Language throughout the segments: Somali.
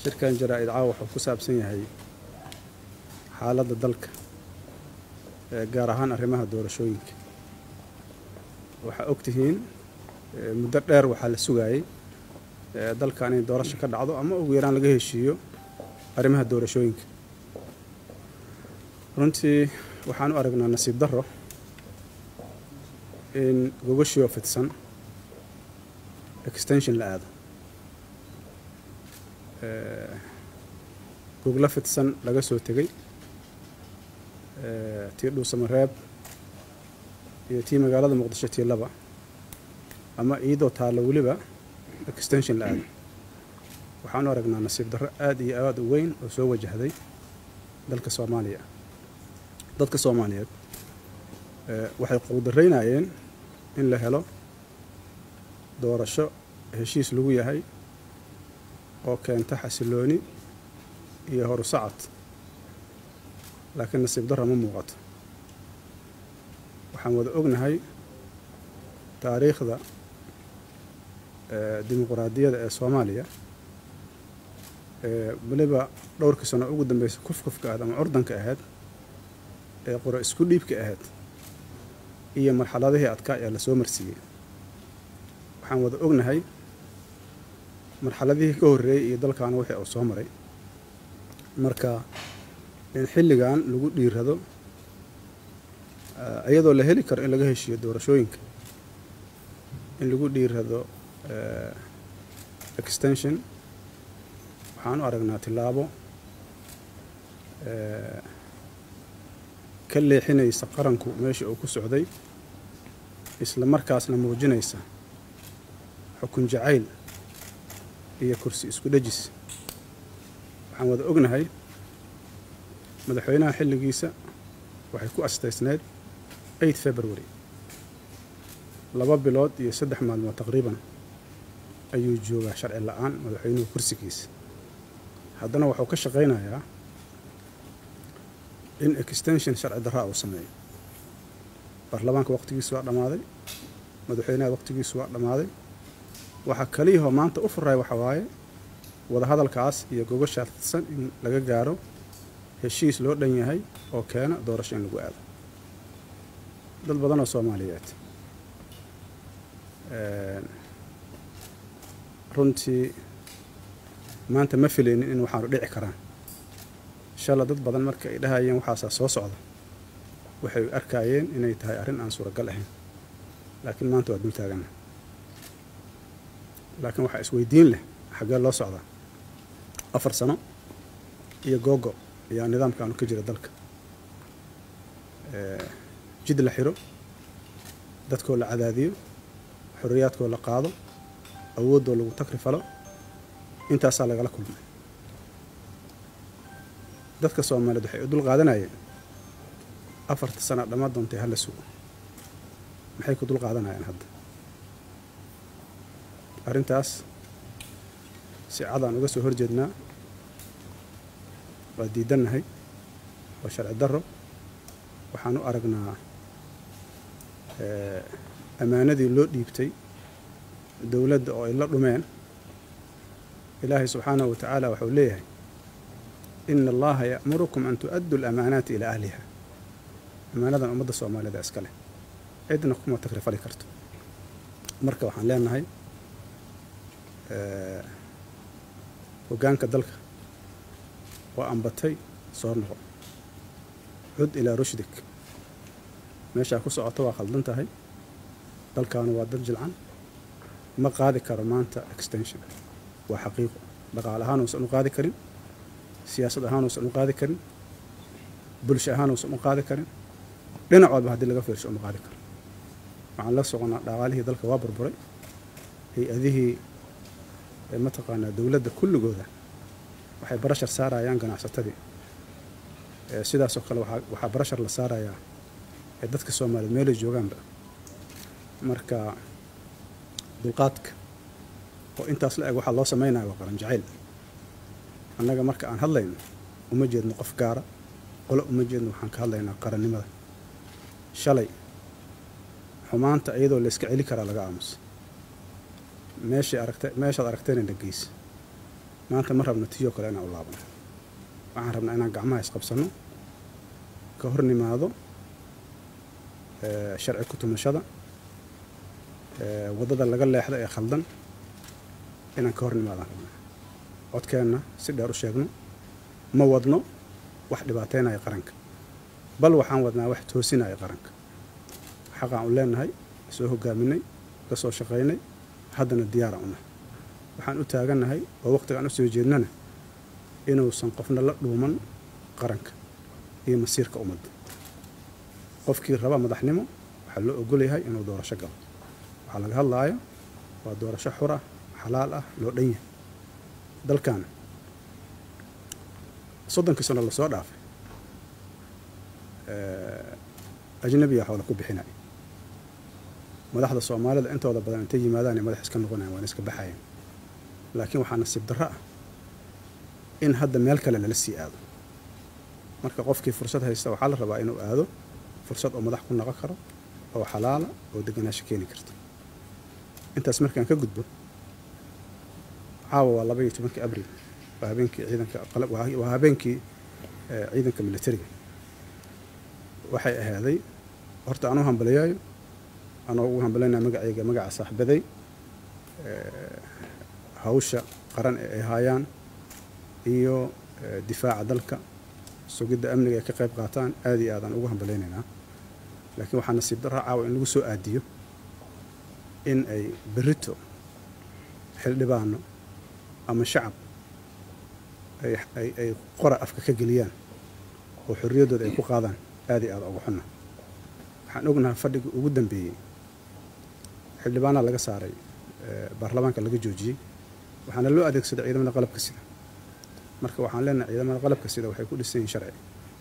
shirkan jaraa-id caawa wuxuu ku saabsan yahay xaaladda dalka gaar ahaan arrimaha doorashooyinka waxaa ogtihiin muddo dheer waxaa la sugaayey dalkan in doorasho ka dhacdo ama ugu yaraan laga heshiiyo arrimaha doorashooyinka runtii waxaan u aragnaa nasiib darro in gogoshioo fidsan extension la aado goglo fidsan laga soo tegey tii dhuusamareeb iyo tii magaalada muqdisho tii laba ama iyadoo taallo weliba extension la aado waxaan u aragnaa nasiib darro aada iyo aada u weyn oo soo wajahday dalka soomaaliya dadka soomaaliyeed waxay quudaraynayeen in la helo doorasho heshiis lagu yahay oo keenta xasilooni iyo horu sacad laakiin nasiib darro ma muuqato waxaan wada ognahay taariikhda dimuquraadiyadda ee soomaaliya weliba dhowrkii sano ugu dambeysay kufkufka ahayd ama curdanka ahayd ee qoro isku dhiibka ahayd iyo marxaladihii adkaa ee lasoo marsiiyey waxaan wada ognahay marxaladihii ka horreeyey iyo dalkaana wixii uu soo maray marka in xilligan lagu dhiirado iyadoo la heli karo in laga heshiiyo doorashooyinka in lagu dhiirado extension waxaan u aragnaa tillaabo ka leexinaysa qaranku meesha uu ku socday isla markaasna muujinaysa xukun jacayl iyo kursi isku dhejis waxaan wada ognahay madaxweynaha xilligiisa waxay ku astaysneyd eight february laba bilood iyo saddex maalmood taqriiban ayuu joogaa sharci la-aan madaxweynuhu kursigiisa haddana wuxuu ka shaqaynayaa in extension sharci darraa uu sameeyo baarlamaanka waqtigiisu waa dhammaaday madaxweynaha waqtigiisu waa dhammaaday waxaa kaliyahoo maanta u furaya waxa waaye wadahadalkaas iyo gogoshaa fidsan in laga gaaro heshiis loo dhan yahay oo keena doorasho in lagu aado dad badan oo soomaaliyeed runtii maanta ma filaynin in waxaanu dhici karaan shala dad badan marka ay dhahayeen waxaasaa soo socda waxay arkaayeen inay tahay arrin aan suuragal ahayn laakiin maanta waa dul taagana laakiin waxaa isweydiin leh xaggee loo socdaa afar sano iyo googo ayaa nidaamkaanu ka jira dalka jid la xiro dadkoo la cadaadiyo xorriyaadkoo la qaado awooddoo lagu takri falo intaasaa lagala kulmay dadka soomaaliyeed waxay u dul qaadanayeen afarta sana dhammaa doontay hala sugo maxay ku dul qaadanayaan hadda arrintaas si cadaan uga soo horjeednaa waa diidannahay waa sharci darro waxaan u aragnaa ammaanadii loo dhiibtay dowladda oo ay la dhumeen ilaahay subxaanahu wa tacaala waxau leeyahay ina allaha ya'murukum an tu'addu alamaanaati ilaa ahliha ammaanadan ummadda soomaaliyeed iska leh cidna kuma takrifali karto marka waxaan leenahay hoggaanka dalka waa ambatay soo noqo cud ilaa rushdik meeshaa ku socota waa khaldan tahay dalkaanu waa dad jilcan ma qaadi karo maanta extension waa xaqiiqo dhaqaale ahaan uusan u qaadi karin siyaasad ahaan uusan u qaadi karin bulsho ahaan uusan u qaadi karin dhinac walba haddii laga fiirsho uma qaadi karo waxaan la soconaa dhaqaalihii dalka waa burburay hay-adihii mataqaanaa dowladda kulligooda waxay barashar saarayaan ganacsatadii sidaasoo kale waxaa barashar la saarayaa ee dadka soomaaliyeed meelay joogaanba marka dulqaadka oo intaas la eg waxaa loo samaynaya waa qaran jacayl annaga marka aan hadlayno uma jeedno qof gaara qolo uma jeedno waxaan ka hadlaynaa qarannimada shalay xumaanta iyadoo la iska celi karaa laga aamusa meeshay aragta meeshaad aragtayna na geysa maanta ma rabno tiyoo kale inaan u laabano waxaan rabnaa inaan gacmaha isqabsanno ka hor nimaado sharci ku tumashada waddada laga leexda ee khaldan inaan ka hor nimaadaan rabnaa codkeenna si dheer u sheegno ma wadno wax dhibaateynaya qaranka bal waxaan wadnaa wax toosinaya qaranka xaqaan u leenahay soo hogaaminay ka soo shaqaynay haddana diyaara una waxaan u taagannahay oo waqtigaan u soo jeednana inuusan qofna la dhuuman qaranka iyo masiirka ummadda qofkii raba madaxnimo waxaa loo ogolyahay inuu doorasho galo waxaa laga hadlaaya waa doorasho xur ah xalaal ah loo dhan yahay dalkan soddonkii sano lasoo dhaafay ajnabiya xoola ku bixinaya madaxda soomaalida intooda badan intay yimaadaan madax iska noqonayan waana iska baxayan laakiin waxaa nasiib darro ah in hadda meel kale lala sii aado marka qofkii fursad haysta waxaa la rabaa inuu aado fursad oo madax ku noqon karo oo xalaala oo deganaasho keeni karta intaas markaan ka gudbo caawa waa laba iyo tobankii abril waa habeenkii ciidanka waa habeenkii ciidanka militariga waxay ahaaday horta aan u hambalayaayo anoo ugu hambalaynayo magacayga magaca saaxibaday hawsha qaran ee ay haayaan iyo difaaca dalka sugidda amniga ay ka qayb qaataan aad iyo aadaan ugu hambalaynaynaa laakiin waxaa nasiib darra caawa in lagu soo aadiyo in ay berito xildhibaano ama shacab ay qora afka ka geliyaan oo xorriyaddooda ay ku qaadaan aad iyo aad uga xunna waxaan ognahay fadhigii ugu dambeeyey xildhibaanaa laga saaray baarlamaanka laga joojiyey waxaana loo adeegsaday ciidamada qalabka sida marka waxaan leenahay ciidamada qalabka sida waxay ku dhisan yihin sharci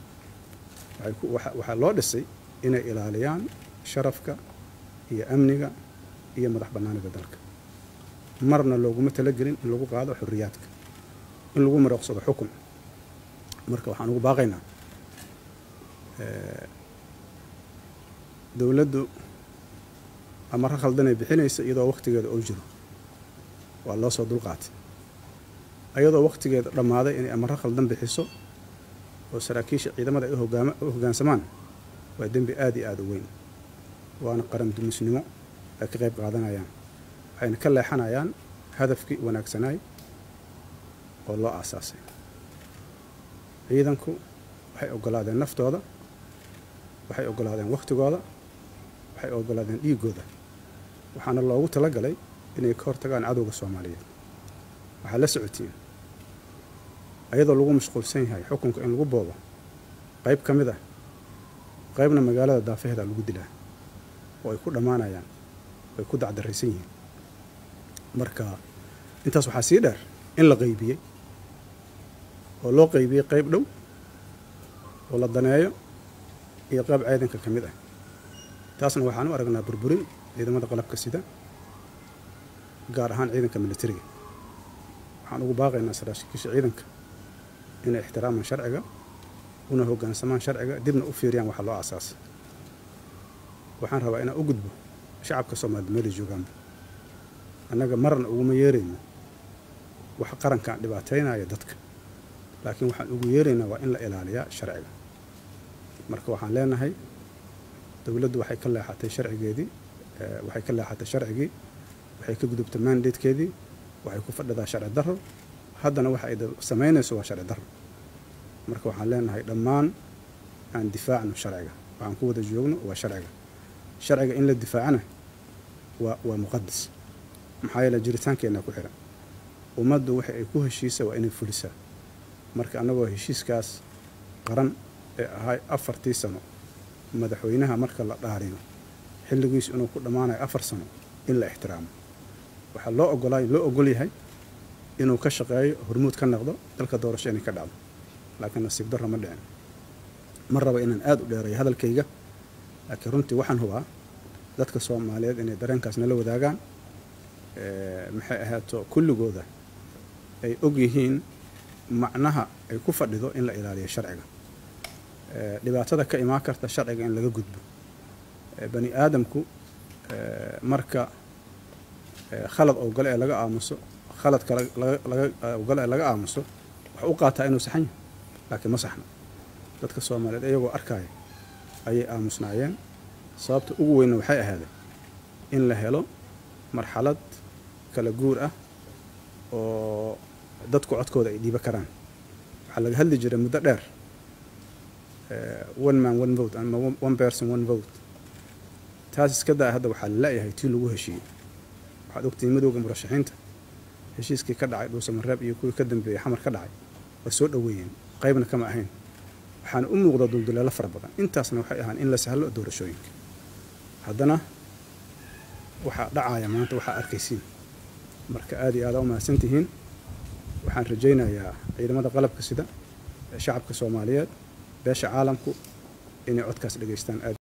waxaa loo dhisay inay ilaaliyaan sharafka iyo amniga iyo madax bannaanida dalka marna looguma talagelin in lagu qaado xorriyaadka in lagu marooqsado xukun marka waxaan ugu baaqaynaa dowladdu amaro khaldanay bixinaysa iyadoo wakhtigeeda oo jiro waa loo soo dulqaatay ayadoo wakhtigeeda dhammaaday inay amaro khaldan bixiso oo saraakiisha ciidamada ay u hoggaansamaan waa dembi aad iyo aad u weyn waana qaran dumisnimo ay ka qayb qaadanayaan waxayna ka leexanayaan hadafkii wanaagsanaay oo loo aasaasay ciidanku waxay oggolaadeen naftooda waxay oggolaadeen wakhtigooda waxay oggolaadeen dhiiggooda waxaana loogu talagalay inay ka hortagaan cadowga soomaaliyeed waxaa la socotiin ayadoo lagu mashquulsan yahay xukunka in lagu boobo qayb ka mid ah qaybna magaalada daafaheeda lagu dilaa oo ay ku dhammaanayaan ay ku dacdaraysan yihiin marka intaas waxaa sii dheer in la qaybiyey oo loo qaybiyey qayb dhow oo la daneeyo iyo qayb ciidanka ka mid ah taasna waxaan u aragnaa burburin ciidamada qalabka sida gaar ahaan ciidanka militariga waxaan ugu baaqaynaa saraakiisha ciidanka inay ixtiraamaan sharciga una hoggaansamaan sharciga dibna u fiiriyaan waxa loo aasaasay waxaan rabaa inaan u gudbo shacabka soomaalida meelay joogaanba annaga marna uguma yeerayno wax qarankan dhibaataynaya dadka laakiin waxaan ugu yeeraynaa waa in la ilaaliyaa sharciga marka waxaan leenahay dowladdu waxay ka leexatay sharcigeedii waxay ka leexatay sharcigii waxay ka gudubtay mandatekeedii waxay ku fadhidaa sharci darro haddana waxa ay samaynayso waa sharci darro marka waxaan leenahay dhammaan aan difaacno sharciga waxaan ku wada joogno waa sharciga sharciga in la difaacana waa waa muqadas maxaa yeele jiritaankeenna ku xihan ummaddu waxa ay ku heshiisa waa inay fulisaa marka annagoo heshiiskaas qaran ee ahay afartii sano madaxweynaha marka la dhaariyo xilligiisu inuu ku dhammaanayo afar sano in la ixtiraamo waxaa loo ogolaa loo ogol yahay inuu ka shaqeeyo hormuud ka noqdo dalka doorasho inay ka dhacdo laakiin nasiib darro ma dhicin ma raba inaan aada u dheereeyo hadalkayga laakiin runtii waxaan hubaa dadka soomaaliyeed inay dareenkaas nala wadaagaan maxay ahaato kulligooda ay og yihiin macnaha ay ku fadhido in la ilaaliyo sharciga dhibaatada ka imaan karta sharciga in laga gudbo bani aadamku marka khalad oo gale ee laga aamuso khaladka laga laga aamuso wax u qaataa inuu saxan yahay laakiin ma saxno dadka soomaaliyeed iyagoo arkaya ayay aamusnaayeen sababta ugu weynna waxay ahaaday in la helo marxalad kala guur ah oo dadku codkooda ay dhiiba karaan waxaa laga hadli jiray muddo dheer one man one vote ama one person one vote taas iska daa hadda waxaa lala-yahay tii lagu heshiiyey waxaad ogtihiin madowga murashaxiinta heshiiskii ka dhacay dhuusamareeb iyo kuwii ka dambeeyey xamar ka dhacay way soo dhoweeyeen qaybna kama ahayn waxaana u muuqda dulduleelo fara badan intaasna waxay ahaan in la sahlo doorashooyinka haddana waxaa dhacaya maanta waxaa arkaysiin marka aada iyo aada u mahadsan tihiin waxaan rajaynayaa ciidamada qalabka sida ee shacabka soomaaliyeed beesha caalamku inay codkaas dhegaystaan aad